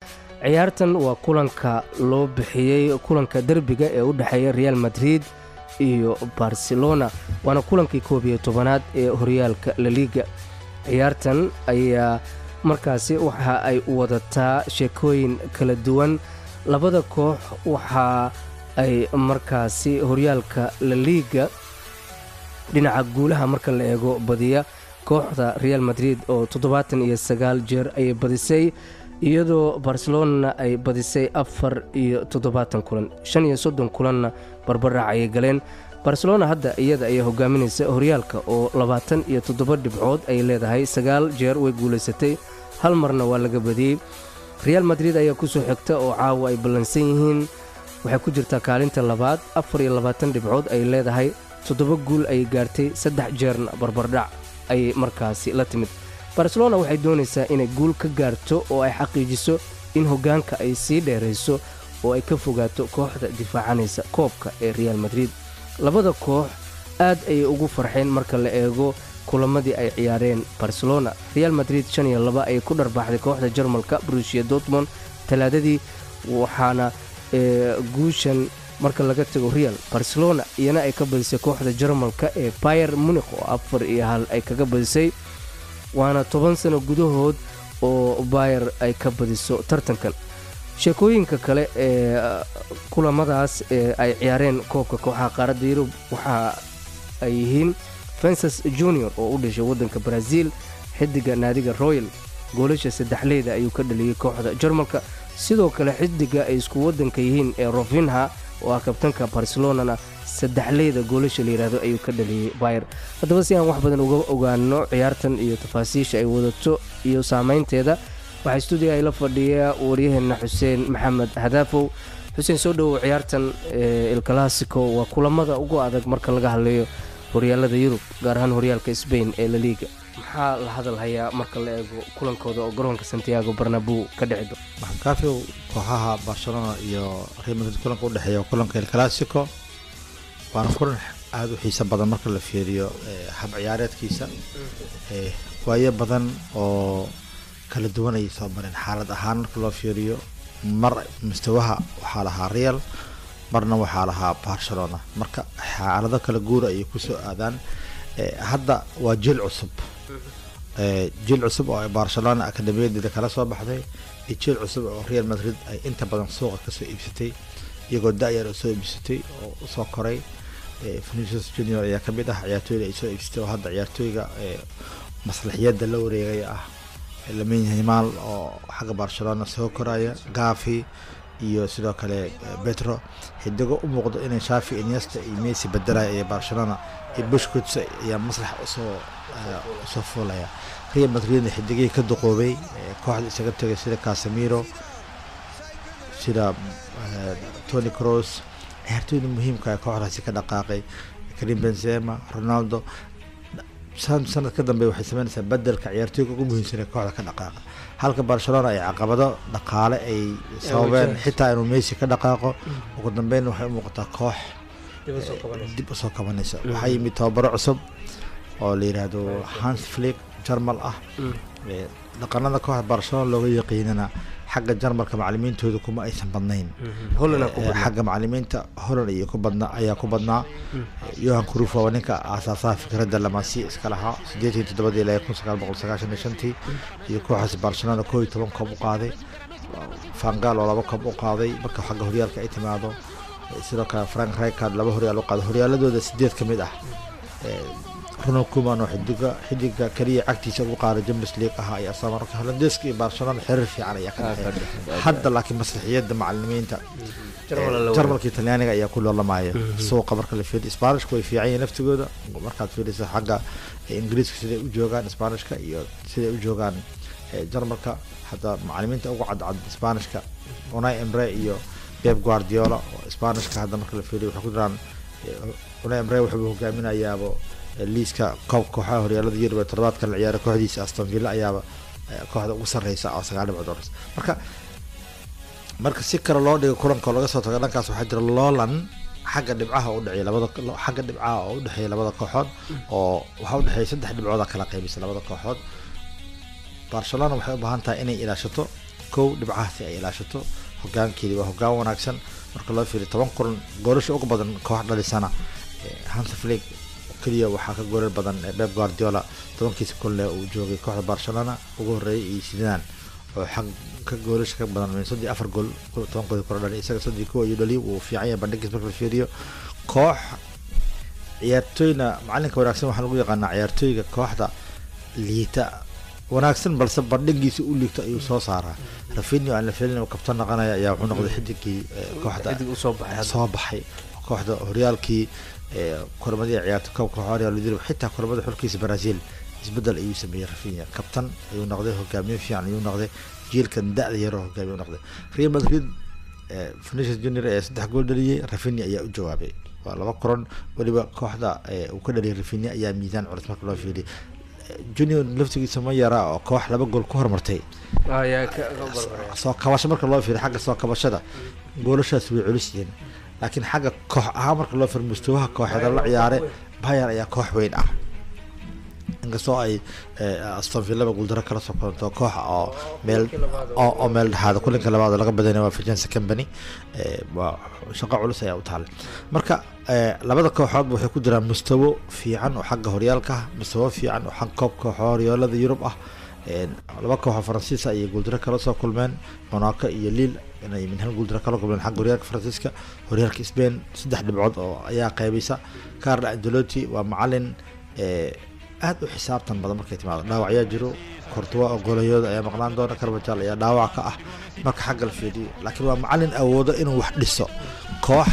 ciyaartan waa kulanka loo bixiyey kulanka derbiga ee u dhexeeya real madrid iyo barcelona waana kulankii koob iyo tobanaad ee horyaalka laliga ciyaartan ayaa markaasi waxa ay wadataa sheekooyin kala duwan labada koox waxa ay markaasi horyaalka laliga dhinaca guulaha marka la eego badiya kooxda real madrid oo toddobaatan iyo sagaal jeer ayay badisay iyadoo barcelonana ay badisay afar iyo toddobaatan kulan shan iyo soddon kulanna barbarac ayay galeen barcelona hadda iyada ayaa hogaaminaysa horyaalka oo labaatan iyo toddoba dhibcood ay leedahay sagaal jeer way guulaysatay hal marna waa laga badiyey real madrid ayaa kusoo xigta oo caawa ay ballansan yihiin waxay ku jirtaa kaalinta labaad afar iyo labaatan dhibcood ay leedahay toddoba guul ayay gaartay saddex jeerna barbardhac ayay markaasi la timid barcelona waxay doonaysaa inay guul ka gaarto oo ay xaqiijiso in hoggaanka ay sii dheerayso oo ay ka fogaato kooxda difaacanaysa koobka ee real madrid labada koox aad ayay ugu farxeen marka la eego kulamadii ay ciyaareen barcelona real madrid shan iyo laba ayay ku dharbaaxday kooxda jarmalka brusia dortmond talaadadii waxaana guushan marka laga tago real barcelona iyana ay ka badisay kooxda jarmalka ee bayer munikh oo afar iyo hal ay kaga badisay waana toban sano gudahood oo bayer ay ka badiso tartankan sheekooyinka kale ee kulamadaas ee ay ciyaareen koobka kooxaha qaaradda yurub waxa ay yihiin fences junior oo u dhashay waddanka brazil xidiga naadiga royal goolasha saddexleyda ayuu ka dhaliyey kooxda jarmalka sidoo kale xidiga ay isku waddanka yihiin ee rofinha oo ah kabtanka barcelonana saddexleyda goolasha layidhaahdo ayuu ka dhaliyey bayer haddaba si aan wax badan uga ogaano ciyaartan iyo tafaasiisha ay wadato iyo saameynteeda waxaa stuudiga ay la fadhiya waryaheena xuseen maxamed hadaafow xuseen soo dhowow ciyaartan ilclassico waa kulamada ugu adag marka laga hadleeyo horyaalada yurub gaar ahaan horyaalka sbain ee laliga maxaa la hadal hayaa marka la eego kulankooda oo garoonka santiago barnabu ka dhici do maxamkaafiw kooxaha barcelona iyo real madrid kulanka udhexeeya kulanka el classico waana kulan aada u xiiso badan marka la fiiriyo hab ciyaareedkiisa waayo badan oo kala duwan ayay soo mareen xaalad ahaan marka loo fiiriyo mar mustawaha waxaa lahaa real marna waxaa lahaa barcelona marka xaalado kala guura ayay kusoo aadaan hadda waa jil cusub jil cusub oo ay barcelona akademiyadeeda kala soo baxday iyo jil cusub oo real madrid ay inta badan suuqa kasoo iibsatay iyagoo da-yar oo soo iibsatay oo usoo koray venicius junior ayaa kamid ah ciyaartooyda ay soo iibsatay oo hadda ciyaartooyga maslaxiyada la wareegay ah lamin himaal oo xagga barcelona soo koraya gafi iyo sidoo kale betro xidigo u muuqdo inay shafi iniesta iyo messi bedelaya iyo barcelona iyo bushkuts ayaa maslax usoo usoo fuulaya real madridna xidigihii ka duqoobay kooxda isaga tegay sida casemiro sida tony cross ciyaartooyda muhiimka kooxdaasi ka dhaqaaqay karim benzema ronaldo sanad ka dambe waxay sameynaysaa bedelka ciyaartooyga ugu muhiimsan ee kooxda ka dhaqaaqa halka barcelona ay caqabado dhaqaale ay sababeen xitaa inuu messi ka dhaqaaqo ugu dambeyn waxay u muuqataa koox dib usoo kabanaysa waxaa yimid tababaro cusub oo la yidhaahdo hans flick jarmal ah dhaqanada kooxda barcelona looga yaqiinana xagga jarmalka macalimiintooda kuma aysan badnayn xagga macalimiinta holland iyo ku badna ayaa ku badnaa yohan cruf waa ninka aasaasaha fikradda lamasiya iska lahaa sideetan toddobadii ilaa kun sagaal boqol sagaashan iyo shantii iyo kooxaas barcelona koo iyo toban koob u qaaday fangal oo laba koob u qaaday marka xagga horyaalka ay timaado sidoo kale frank ricard laba horyaal u qaaday horyaaladooda sideed ka mid ah ronald kuman oo xidiga xidiga kaliya cagtiisa ugu qaaday champions league ahaa ayaa soo marka holandeeska iyo barcelona xiriir fiican ayaa ka dhexeeya hadda laakiin maslaxiyada macalimiinta jarmalka talyaaniga ayaa ku loolamaya suuqa marka la fiiriyo sbaanishka way fiican yihiin laftigooda markaad fiiriso xagga ingiriiska siday u joogaan sbaanishka iyo siday u joogaan jarmalka hadda macalimiinta ugu cadcad sbaanishka unai emre iyo beb guardiola sbaanishka hadda marka la fiiriyo waxay ku jiraan unai emre wuxuu hogaaminayaabo liiska koob kooxaha horyaalada yurub ee toddobaadkan la ciyaaray kooxdiisa aston villa ayaaba kooxda ugu sarreysa oo sagaal dhibcood horeys marka marka si kale loo dhigo kulanka laga soo tago dhankaas waxaa jira loolan xagga dhibcaha u dhexeeya labada xagga dhibcaha oo u dhexeeya labada kooxood oo waxaa u dhexeeya saddex dhibcooda kala qaybisa labada kooxood barcelona waxay u baahan tahay inay ilaashato kow dhibcahaasi ay ilaashato hogaankeedii waa hogaan wanaagsan marka loo fiiriyo toban kulan goolasha ugu badan koox dhalisana hansa flig keliya waxaa ka goolal badan beb guardiola tobankiisa kulle uu joogay kooxda barcelona ugu horeeyay iyo sidaan oo xag ka goolasha ka badan min soddii afar gool tobankoodi kora dhali isaga soddii kuwa iyo dhali uu fiican yahay bandhigiis marka la fiiriyo koox ciyaartooyna macalinka wanaagsan waxaa lagu yaqaanaa ciyaartooyga kooxda liita wanaagsan balse bandhigiisa u liigto ayuu soo saaraa rafinio aan la filin uu kabtan naqanaya ayaa wuxuu noqday xidigii kooxda soo baxay kooxda horyaalkii kulamadii ciyaarta koobka horyal xitaa kulamada xulkiisa brazil isbedel ayuu sameeyey rafinia kabtan ayuu noqday hogaamiye fiican ayuu noqday jiilkan da-da yaroo hogaamiye noqday real madrid venetius junior ee saddex gool dhaliyey rafinia ayaa u jawaabay waa laba kulan weliba kooxda uu ka dhaliyay rafinia ayaa miisaan culus marka loo fiiriyay junior laftigiisa ma yara oo koox laba gool ku hormartay soo kabasho marka loo fiiriyo xagga soo kabashada goolashaas way culus yihiin laakiin xagga koox ahaan marka loo fiiriyo mustawaha kooxeeda la ciyaare bayer ayaa koox weyn ah inkastoo ay aston villaba guuldaro kala soo koranto koox oo meel oo meel dhexaada kulinka labaad oo laga badanaya waa virginsa company waa shaqo culus ayaa u taale marka labada kooxoodba waxay ku jiraan mustawo fiican oo xagga horyaalka ah mustawo fiican oo xagga koobka horyaalada yurub ah laba kooxoo faransiisa ayay guuldaro kala soo kulmeen monaco iyo liil inay min hal guuldaro kala kulmeen xagga horyaalka faransiiska horyaalka spain saddex dhibcood oo ayaa qeybaysa carlo angelotti waa macalin aad u xisaabtan badan markay timaado dhaawacyaa jiro kortuwa oo golayooda ayaa maqnaan doona karbajal ayaa dhaawac ka ah marka xagga la fiiriyo laakiin waa macalin awoodo inuu wax dhiso koox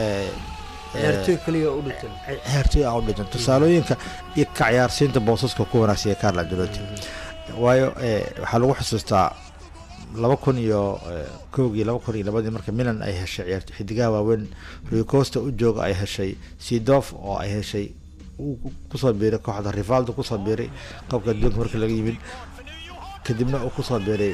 ciyaartooy aan u dhisan tusaalooyinka iyo ka ciyaarsiinta boosaska ku wanaagsan ee carlo angelotti waayo waxaa lagu xusuustaa laba kun iyo kowgii laba kun iyo labadii marka milan ay heshay ciyaarto xidigaha waaweyn ricosta u jooga ay heshay sidof oo ay heshay kusoo biiray kooxda rivaldo kusoo biiray qoobka adduunka markii laga yimid kadibna uu kusoo biiray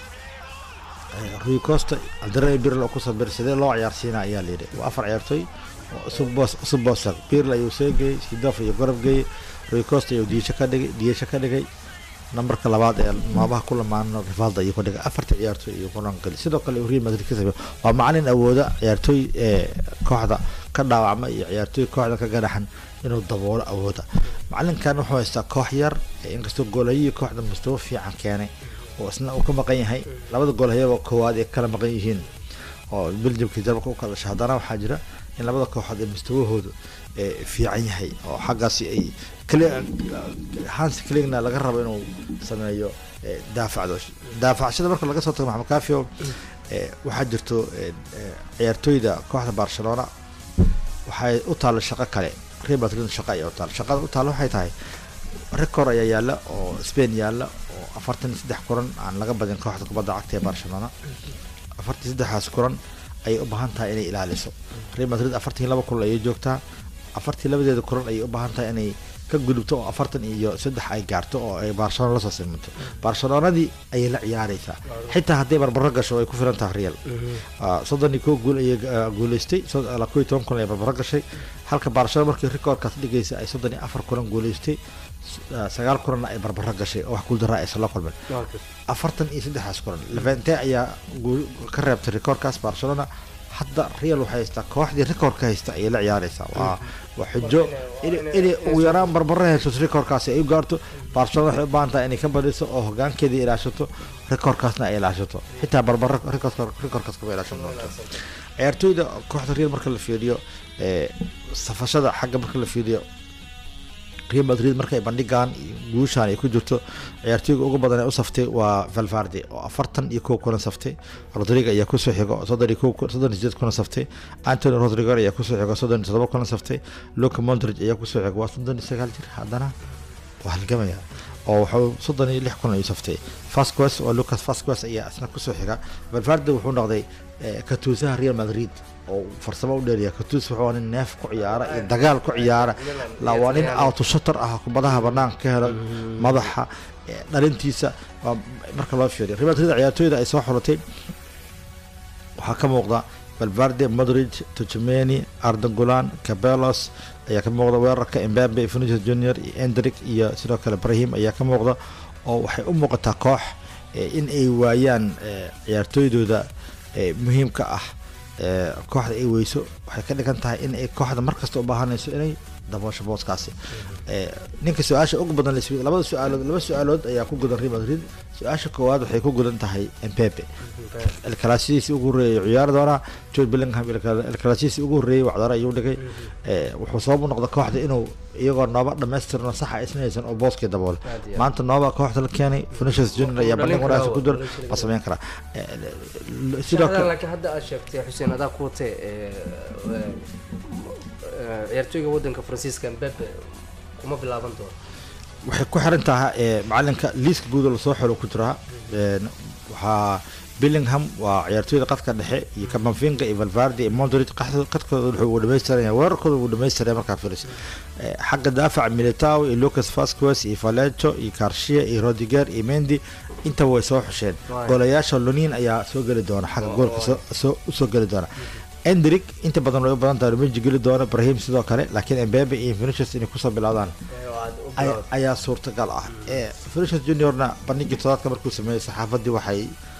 rui costa aldarani birl oo kusoo biiray sidee loo ciyaarsiina ayaa layidhi waa afar ciyaartooy cusub boosag birl ayuu soo geeyey sidof iyo gorob geeyey rui costa ayuu diisho ka dhigay diisho ka dhigay nambarka labaad ee maabaha ku lamaano rivaldo ayuu ka dhigay afarta ciyaartooy ayuu kulan gali sidoo kale real madrid ka sameey waa macalin awooda ciyaartooy ee kooxda ka dhaawacma iyo ciyaartooy kooxda ka garaxan inuu daboolo awooda macalinkan wuxuu haystaa koox yar inkastoo goolhayihii kooxda mustawo fiican keenay oo isna uu ka maqan yahay labada goolhayaba koowaad ay kala maqan yihiin oo beljamka jarmalka u kala dhashay haddana waxaa jira in labada kooxood ee mustawahoodu fiican yahay oo xaggaasi ay hans cligna laga rabo inuu sameeyo daafacdo daafacshada marka laga soo tago maxamed kafio waxaa jirto ciyaartooyda kooxda barcelona waxay u taalla shaqo kale real madrid shaqo ayaa u taalla shaqada u taalla waxay tahay record ayaa yaalla oo spain yaalla oo afartan iyo saddex kulan aan laga badin kooxda kubadda cagta ee barcelona afartan saddexaas kulan ayay u baahan tahay inay ilaaliso real madrid afartan laba kulan ayay joogtaa afartii labadeeda kulan ayay u baahan tahay inay ka gudubto oo afartan iyo saddex ay gaarto oo ay barcelona lasoo simanto barcelonadii ayay la ciyaareysaa xitaa hadday barbaro gasho ay ku filan tahay real soddon iyo kow guul ayay guuleystay ko iyo toban kulan ay barbaro gashay halka barcelona markii recordkaas dhigaysa ay soddon iyo afar kulan guuleystay sagaal kulanna ay barbaro gashay oo wax guuldaraa aysan la kulmin afartan iyo saddexaas kulan levente ayaa ka reebtay recordkaas barcelona hadda real waxay haystaa kooxdii recordka haysta ayay la ciyaareysaa waa waa xujo inay ugu yaraan barbaro hesho recordkaasi ay u gaarto barcelona waxay u baahan tahay inay ka badiso oo hogaankeedii ilaashato recordkaasna ay ilaashato xitaa barbaro recordkaas kama ilaashan doonto ciyaartooyda kooxda real marka la fiiriyo safashada xagga marka la fiiriyo real madrid markay bandhigaan guushaan ay ku jirto ciyaartooyga ugu badan ee u saftay waa valvarde oo afartan iyo kow kuna saftay rodrigo ayaa kusoo xigo soddon iyo kow soddon iyo sideed kuna saftay antony rodrigo ayaa kusoo xigo soddon iyo todoba kuna saftay luka mondridge ayaa kusoo xigo waa soddon iyo sagaal jir haddana waa halgamaya oo wuxuu soddon iyo lix kun ayuu saftay fasquez oo lucas fasquez ayaa isna kusoo xiga valvarde wuxuu noqday katuusaha real madrid oo farsamo u dheeriya katus wuxuu nin neef ku ciyaara iyo dagaal ku ciyaara waa nin autoshutter ah kubadaha banaanka ka helo madaxa dhalintiisa marka loo fiiriyo real madrid ciyaartooyda ay soo xulatay waxaa ka muuqda valvarde modridge tujmeni ardangulan cabelos ayaa ka muuqda weerarka embabe vinicius junior iyo endrick iyo sidoo kale brahim ayaa ka muuqda oo waxay u muuqataa koox eh, in ay waayaan eh, ciyaartooydooda eh, muhiimka ah eh, kooxda ay weyso waxay ka dhigan tahay in ay kooxda markasta u baahanayso inay daboosho booskaasi Eh, ninka su-aasha ugu badan laswe labada su-aalood laba su-aalood ayaa ku gudan real madrid su-aasha koowaad waxay ku gudan tahay empepe elkalaasidiisii ugu horreeyay ciyaari doonaa george bellingham elkalaasidiisii ugu horreeyay wacdaro ayuu dhigay Eh, wuxuu sabab u noqda kooxda inuu iyagoo nooba dhammaystirno saxa isnaysan oo booskii daboole Aad iyo aad. maanta nooba kooxda la keenay finishers junior ayaa Dhalin bandhig wanaagsan karaa, ku jira dhalin karaa. ma samayn karaa Eh, l- sidoo Shaqadan kale laakiin hadda aad sheegtay xuseen adaa ku watee ee, ee, ee, ciyaartooyga wadanka faransiiska mbappe kuma bilaaban doono waxay ku xiran tahay eh, macalinka liiska guud oo lasoo xelo ku jiraa Een, waxaa billingham waa ciyaartooyda qadka dhexe iyo kamavinga iyo valvardi iyo mondric qaxda- qadkooda wuxuu uu dhamaystiraya weerarkooda uu dhamaystiraya markaa filis Eh, xagga daafaca militao iyo lucas vasquez iyo valejo iyo garcia iyo rodiger iyo mendi intaba way soo xusheen Right. golayaasha lonin ayaa soo geli doona xagga goolka soo- soo usoo geli doona endrick inta badan way u badan tahay rumeji geli doona brahim sidoo kale laakiin embebe iyo vinicius inay kusoo bilaawdaan ay- ayaa suurtagal ah Eh, Vinicius juniorna bandhigii todobaadka markuu sameeyey saxaafadii waxay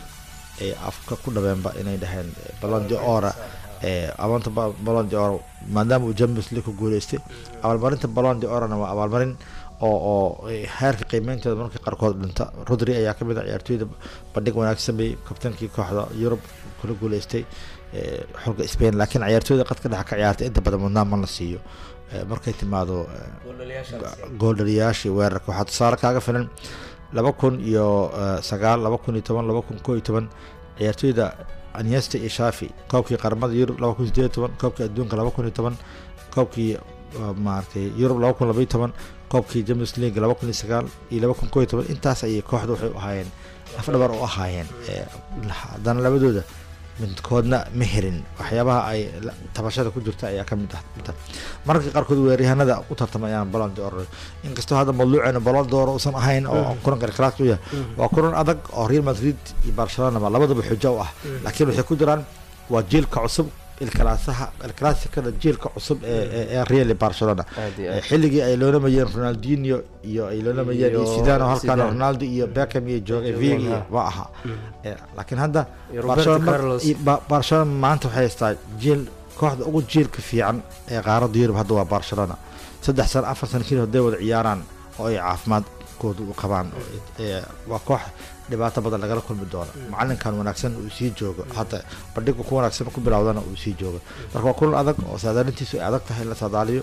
eh, afka ku dhabeenba inay dhaheen eh, ballon d'or eh, abaanta ba- ballon d'or maadaama uu champions league ku guuleystay abaalmarinta ballon d'orna waa abaalmarin oo oo eh, heerka qiimeynteeda marka qaarkood dhinta rodri ayaa kamid ah ciyaartooyda bandhig wanaagsan sameeyey kabtankii kooxda yurub kula guuleystay eh, xulka spain laakiin ciyaartooyda qadka dhexe ka ciyaartay inta badan mudnaan ma la siiyo Eh, markay timaado eh, gooldhaliyaashii weerarka waxaa tusaale kaaga filan laba kun iyo eh, sagaal laba kun iyo toban laba kun koo iyo toban ciyaartooyda anyesta iyo shafi koobkii qaramada yurub laba kun sideed iyo toban koobkii adduunka laba kun iyo toban koobkii eh, maaragtay yurub laba kun laba iyo toban koobkii champions league laba kun iyo sagaal iyo laba kun koo iyo toban intaas ayay kooxda waxay u ahaayeen afdhabar u ahaayeen Eh, haddana labadooda midkoodna ma helin waxyaabaha ay la- tabashada ku jirta ayaa ka mid ah mid ah. mararka qaarkood weeryahanada u tartamayaan balon d'or inkastoo hadda madluuceena balon d'or uusan ahayn oo kulanka kalaas u yahay waa kulan adag oo real madrid iyo barcelona ba labadaba xujo u ah laakiin waxay ku jiraan waa jiilka cusub ilkalaasaha ilkalaasikada jiilka cusub ee ee- ee real iyo barcelona Aad iyo Eh, aad. xilligii ay loonamayeen ronaldinho iyo ay loonamayeen iyo Iyo sidano halkan Zidane. ronaldo iyo beckham iyo joge Joge, vigi ha. ma aha Eh, laakiin hadda Iyo Roberto Barcelona mar- Carlos. i- Ba- barcelona maanta waxay haystaa jiil kooxda ugu jiilka fiican ee qaaradda yurub hadda waa barcelona saddex sano afar sano keli hadday wada ciyaaraan oo ay caafimaadkooda u qabaan Eh, waa koox dhibaato badan lagala kulmi doono macalinkan wanaagsan uu sii joogo hadda bandhiga ku wanaagsan ku bilowdana uu sii joogo marka waa kulan adag oo saadaalintiisu ay adag tahay in la saadaaliyo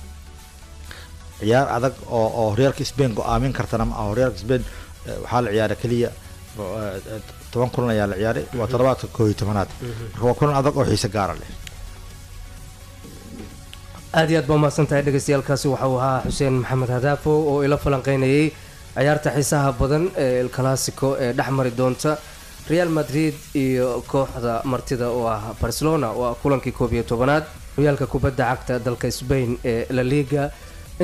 ciyaar adag oo oo horyaalka spain go-aamin kartana ma aha horyaalka spain eh, waxaa la ciyaaray keliya eh, eh, toban kulan ayaa la ciyaaray waa toddobaadka koo iyo tobanaad marka waa kulan adag oo xiise gaara leh aad iyo aad baa umahadsan tahay dhegeystayaalkaasi waxa uu ahaa xuseen maxamed hadaafo oo ila falanqeynayay ciyaarta xiisaha badan ee el clasico ee dhex mari doonta real madrid iyo kooxda martida oo ah barcelona oo ah kulankii koob iyo tobanaad horyaalka kubadda cagta dalka spain ee la liga